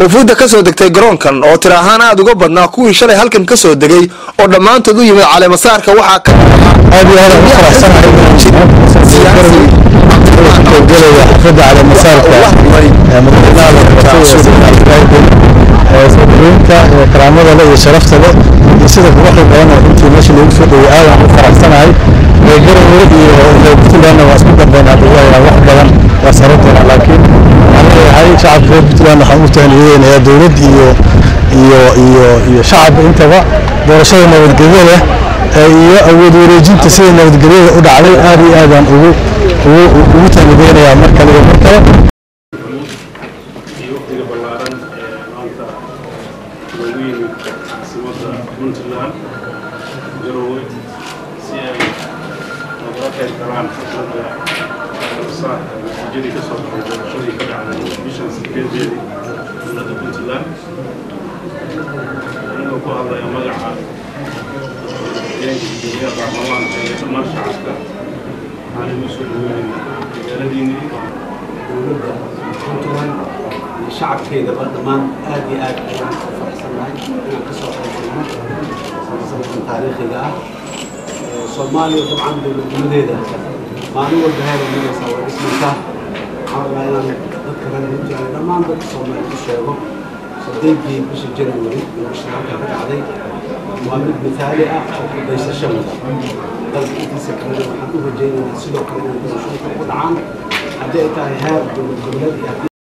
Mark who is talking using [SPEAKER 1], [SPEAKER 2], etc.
[SPEAKER 1] wafuudda ka soo degtay garoonkan oo tir ahaan aada uga badnaa kuwii shalay halkan ka soo degay oo dhammaantood u yimid caleemasaarka waxaa ka
[SPEAKER 2] aad iyo aad ugu faraxsanahay gelaya xafladda caleemasaarka madaxweynaha karaamada le iyo sharafta le iyo sida quruxda badan oo runtii meesha loogu soo dhowey aadaan u faraxsanahay garowe iyo puntlandna waa isku dambeynaa dhawaayaa wax badan waa saro doona laakiin waxaan leeyahay shacabka reer puntland waxaan u tahaniyeynayaa dowlad iyo iyo iyo iyo shacab intaba doorashada nabadgelyo leh iyo awood wareejinta sida nabadgelyada u dhacday aad iyo aadaan ugu ugu ugu taanideynayaa mar kale iyo mar kale
[SPEAKER 3] iyo waqtiga ballaaran ee maanta loogu yimid caasimadda puntland garowe si ay nagala qayb galaan xafladda saarka natiijadii ka soo baxay doorashadii ka dhacday bishan sideedeedii dowladda puntland anigoo ku hadlaya magaca deegaanka guddoomiyaha baarlamaanka iyo dhammaan shacabka waxaan igu soo dhaweynayna magaaladiinii
[SPEAKER 4] dowladda puntland iyo shacabkeedaba dhammaan aad iyo aad ayaan u faraxsanahay inaan ka soo qaybgalno sanadkan taariikhiga ah soomaaliya dabcan dowladnimadeeda maalin walba heeray maraysaa waa dhismaysaa waxaan rabaa inaan dadka reer puntland dhammaan dadka soomaaliya ku sheego sideedii bisha january doorashada halkan ka dhacday waa mid mithaali ah oo kudaysasho wada dalka intiisa kalena waxaan u rajaynaynaa sidoo kale inay doorashooyinka ku dhacaan haddii ay tahay heer dowlad goboleed iyo haddii